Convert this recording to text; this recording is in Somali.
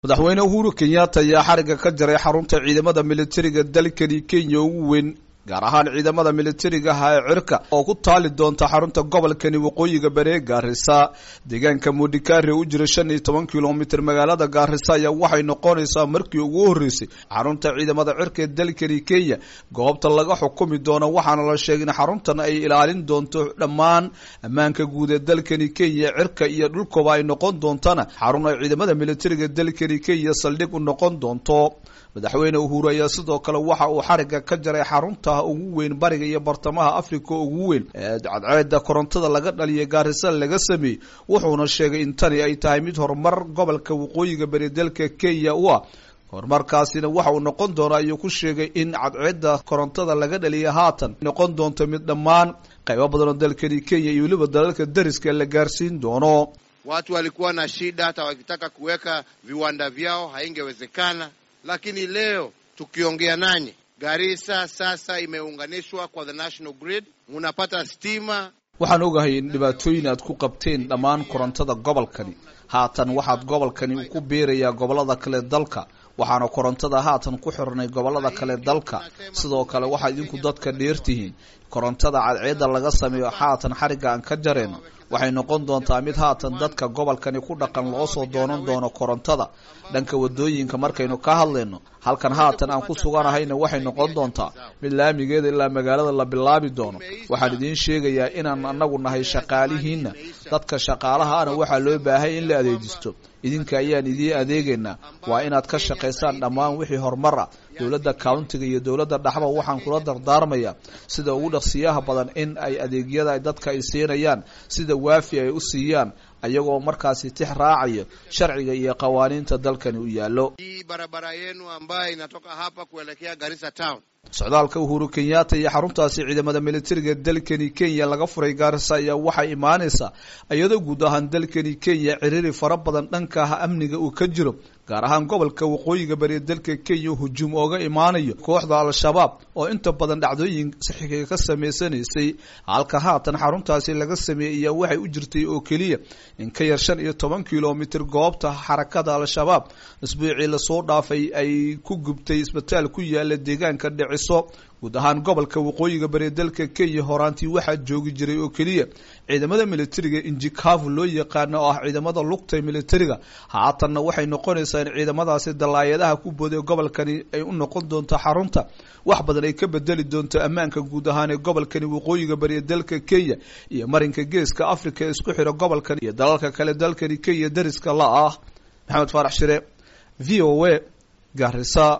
madaxweyne uhuru kenyatta ayaa xariga ka jaray xarunta ciidamada militariga dalkani kenya ugu weyn gaar ahaan ciidamada militarigaha ee cirka oo ku taali doonta xarunta gobolkani waqooyiga bari ee gaarisa deegaanka mudikari u jira shan iyo toban kilomitr magaalada gaarisa ayaa waxay noqonaysaa markii ugu horreysay xarunta ciidamada cirka ee dalkani kenya goobta laga xukumi doono waxaana la sheegay in xaruntan ay ilaalin doonto dhammaan ammaanka guud ee dalkani kenya cirka iyo dhulkooba ay noqon doontana xarun ay ciidamada militariga dalkani kenya saldhig u noqon doonto madaxweyne uhuru ayaa sidoo kale waxa uu xariga ka jaray xarunta ugu weyn bariga iyo bartamaha africa ugu weyn ee cadceeda korontada laga dhaliya gaarisa laga sameeyey wuxuuna sheegay in tani ay tahay mid horumar gobolka waqooyiga bari dalka kenya u ah horumarkaasina waxa uu noqon doona ayuu ku sheegay in cadceeda korontada laga dhaliya haatan noqon doonto mid dhammaan qaybo badan oo dalkani kenya iyo weliba dalalka dariska la gaarsiin doono Watu walikuwa na shida, hata wakitaka kuweka viwanda vyao haingewezekana, lakini leo tukiongea nanyi, Garissa sasa imeunganishwa kwa the national grid, munapata stima. waxaan ogahay in dhibaatooyin aad ku qabteen dhammaan korontada gobolkani haatan waxaad gobolkani ku biirayaa gobolada kale dalka waxaana korontada haatan ku xirnay gobolada kale dalka sidoo kale waxaad idinku dadka dheertihiin korontada cadceeda laga sameeyo haatan xariga aan ka jareen waxay noqon doontaa mid haatan dadka gobolkani ku dhaqan loo soo doonan doono korontada dhanka wadooyinka markaynu ka hadlayno halkan haatan aan ku suganahayna waxay noqon doontaa mid laamigeeda ilaa magaalada la bilaabi doono waxaan idiin sheegayaa inaan anagu nahay shaqaalihiina dadka shaqaalahaana waxaa loo baahay in la adeejisto idinka ayaan idiin adeegaynaa waa inaad ka shaqaysaan dhammaan wixii horumar ah dowladda countiga iyo dowladda dhaxba waxaan kula dardaarmayaa sida ugu dhaqsiyaha badan in ay adeegyada dadka ay siinayaan sida waafi ay u siiyaan ayagoo markaasi tix raacayo sharciga iyo qawaaniinta dalkani u yaallo Hii barabara yenu ambayo inatoka hapa kuelekea Garissa town socdaalka uhuru kenyatta iyo xaruntaasi ciidamada militariga dalkani kenya laga furay gaarisa ayaa waxay imaanaysaa iyadoo guud ahaan dalkani kenya ciriiri fara badan dhanka amniga uu ka jiro gaar ahaan gobolka waqooyiga bari dalka kenya hujuum ooga imaanayo kooxda al-shabaab oo inta badan dhacdooyin saxiiga ka sameysanaysay halka haatan xaruntaasi laga sameeyey ayaa waxay u jirtay oo keliya in ka yar shan iyo toban kilomitr goobta xarakada al-shabaab isbuucii lasoo dhaafay ay ku gubtay isbitaal ku yaala deegaanka dhiciso guud ahaan gobolka waqooyiga bari dalka kenya horaantii waxaa joogi jiray oo keliya ciidamada militariga injikavu loo yaqaano oo ah ciidamada lugta militariga haatanna waxay noqonaysaa in ciidamadaasi dalaayadaha ku booday gobolkani ay u noqon doonto xarunta wax badan ay ka bedeli doonto ammaanka guud ahaan ee gobolkani waqooyiga bari dalka kenya iyo marinka geeska africa ee isku xira gobolkan iyo dalalka kale dalkani kenya dariska la ah maxamed faarax shire v o a garisa